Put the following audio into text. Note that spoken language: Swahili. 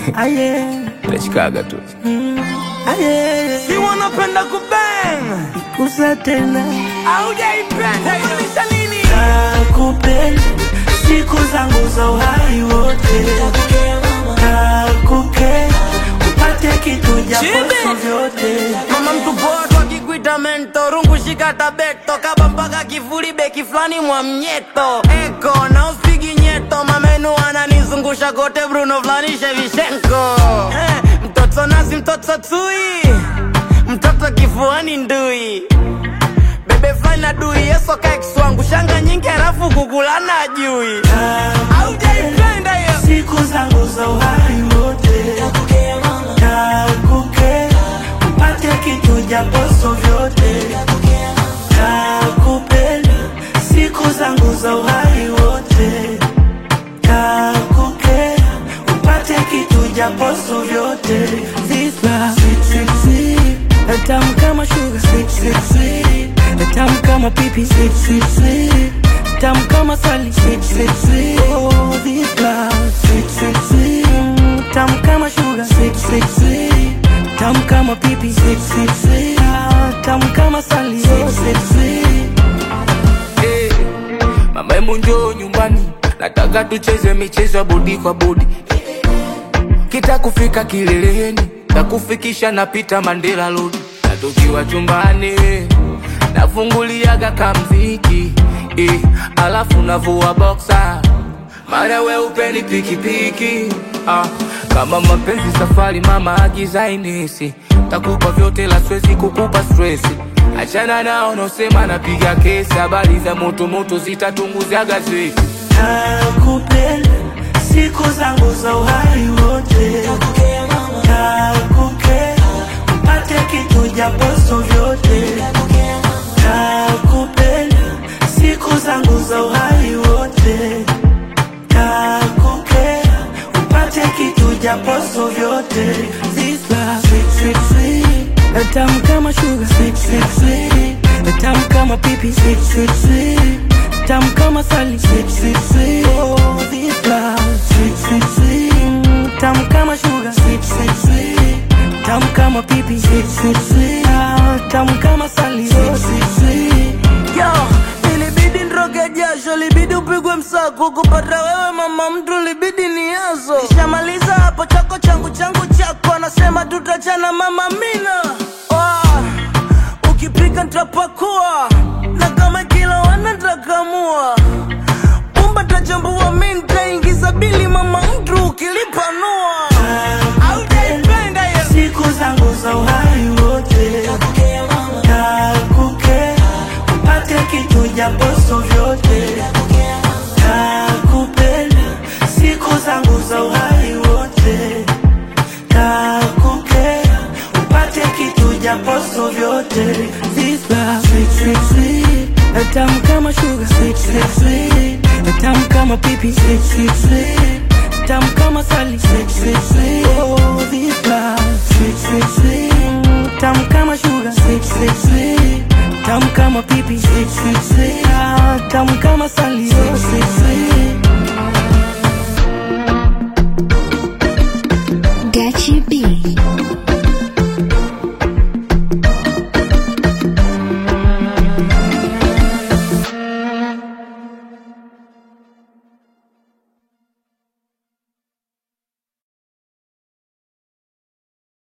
Aye, Nachikaga tu. aye, Si wanapenda kubang kusa tena aujaipenda maanisha nini? nakupenda siku zangu za uhai wote, nakupenda upate kitu japoso Chibi. vyote Mama mtu poa tu akikuita mento rungu shika tabeto kaba mpaka kifuli beki fulani mwa mnyeto eko na uspigi nyeto mamenu ananizungusha kote Bruno fulani Shevchenko eh, mtoto nasi mtoto tui mtoto kifuani ndui bebe fulani na dui yeso kaikswangu shanga nyingi halafu kukulana ajui aujaipenda hiyo siku zangu za uhai wote, nakupenda upate kitu japoso vyote, nakupenda siku zangu za uhai wote, nakupenda upate kitu japoso vyote. This love, sweet, sweet, sweet, tamu kama sugar, sweet, sweet, sweet, tamu kama pipi, sweet, sweet, sweet, tamu kama sali, sweet, sweet, sweet. Oh, this love, sweet, sweet, sweet, mm, tamu kama sugar, sweet, sweet, sweet, tamu kama pipi, sweet, sweet, sweet, ah, tamu kama sali, sweet, sweet, sweet. Eh, Mama hebu njoo nyumbani, nataka tucheze michezo ya bodi kwa bodi. Kita kufika kileleni, takufikisha napita Mandela Road. Na tukiwa chumbani, nafunguliaga kamziki eh, alafu navua boxer mara we upeni pikipiki ah, kama mapenzi safari mama agiza inesi takupa vyote la swezi kukupa stresi achana nao nosema napiga kesi habari za moto moto zitatunguza gazeti Nakupenda siku zangu za uhai wote, nakupenda upate kitu japoso vyote, nakupenda siku zangu za uhai wote, nakupenda upate kitu japoso vyote. This love, sweet, sweet, sweet, tamu kama sugar, sweet, sweet, sweet, tamu kama pipi, sweet, sweet, sweet, tamu kama sali, sweet, sweet, sweet. Oh, this love, sweet, sweet, sweet, mm, tamu kama sugar, sweet, sweet, sweet, tamu kama pipi, sweet, sweet, sweet, ah, tamu kama sali, sweet, sweet, sweet. Yo, ilibidi nroge jasho, libidi upigwe msako kupata wewe mama mtu, libidi ni yazo. Nishamaliza hapo chako changu changu chako, anasema tutachana mama mina. Oh, ukipika nitapakua na kama kila wana nitakamua pumba tajambua, mi nitaingiza bili mama mtu ukilipanua. Aujaipenda hiyo siku zangu za uhai wote, nakupenda upate kitu japoso vyote, nakupenda siku zangu za uhai wote, nakupenda upate kitu japoso vyote. This love, sweet, sweet, sweet, tamu kama sugar, sweet, sweet, sweet, tamu kama pipi, sweet, sweet, sweet,